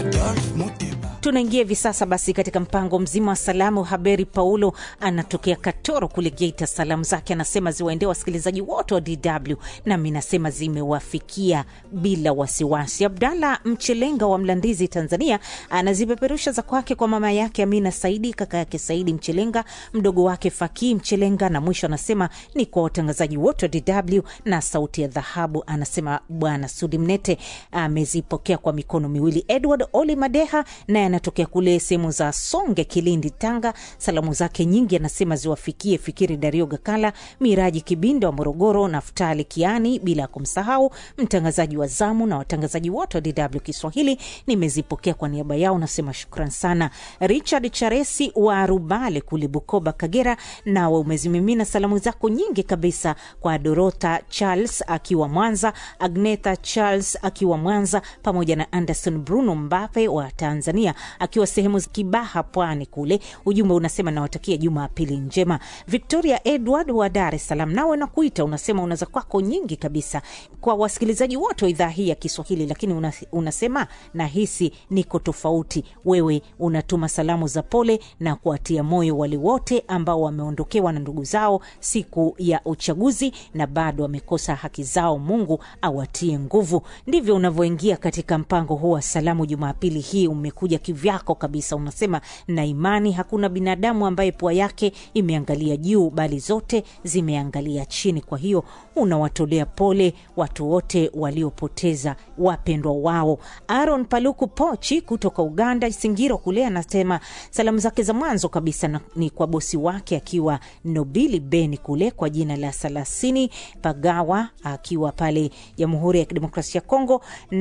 Adolphe Muteba. Tunaingia hivi sasa basi katika mpango mzima wa salamu. Haberi Paulo anatokea Katoro kule Geita. Salamu zake anasema ziwaendee wasikilizaji wote wa DW, nami nasema zimewafikia bila wasiwasi. Abdalla Mchelenga wa Mlandizi, Tanzania, anazipeperusha za kwake kwa mama yake Amina Saidi, kaka yake Saidi Mchelenga, mdogo wake Fakii Mchelenga, na mwisho anasema ni kwa watangazaji wote wa DW na Sauti ya Dhahabu. Anasema Bwana Sudi Mnete amezipokea kwa mikono miwili. Edward Oli Madeha naye anatokea kule sehemu za Songe, Kilindi, Tanga. Salamu zake nyingi anasema ziwafikie Fikiri Dario Gakala, Miraji Kibinda wa Morogoro, Naftali Kiani, bila ya kumsahau mtangazaji wa zamu na watangazaji wote wa DW Kiswahili. Nimezipokea kwa niaba yao, nasema shukran sana. Richard Charesi wa Rubale kule Bukoba, Kagera, nawe umezimimina salamu zako nyingi kabisa kwa Dorota Charles akiwa Mwanza, Agneta Charles akiwa Mwanza, pamoja na Anderson Bruno Mbape wa Tanzania akiwa sehemu za Kibaha, Pwani kule. Ujumbe unasema nawatakia Jumapili njema. Victoria Edward wa Dar es Salaam, nawe nakuita, unasema unaza kwako nyingi kabisa kwa wasikilizaji wote wa idhaa hii ya Kiswahili, lakini una, unasema nahisi niko tofauti. Wewe unatuma salamu za pole na kuwatia moyo wale wote ambao wameondokewa na ndugu zao siku ya uchaguzi na bado wamekosa haki zao. Mungu awatie nguvu. Ndivyo unavyoingia katika mpango huu wa salamu Jumapili hii. Umekuja kivyako kabisa, unasema na imani hakuna binadamu ambaye pua yake imeangalia juu, bali zote zimeangalia chini. Kwa hiyo unawatolea pole watu wote waliopoteza wapendwa wao. Aaron Paluku Pochi kutoka Uganda, Singiro kule, anasema salamu zake za mwanzo kabisa na, ni kwa bosi wake akiwa Nobili Beni kule kwa jina la Salasini Pagawa akiwa pale Jamhuri ya Kidemokrasia ya Kongo,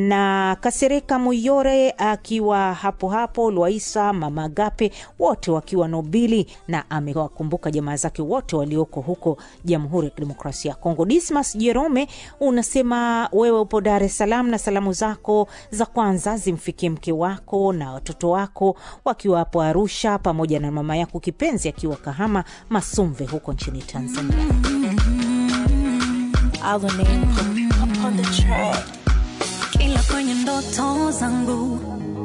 na Kasereka Muyore akiwa hapo hapo Lwaisa, Mama Gape wote wakiwa Nobili, na amewakumbuka jamaa zake wote walioko huko Jamhuri ya Kidemokrasia ya Kongo. Dismas Jerome unasema wewe upo Dar es Salaam na salamu zako za kwanza zimfikie mke wako na watoto wako wakiwa hapo Arusha, pamoja na mama yako kipenzi akiwa Kahama Masumve huko nchini Tanzania. Our name upon the track. Kila kwenye ndoto zangu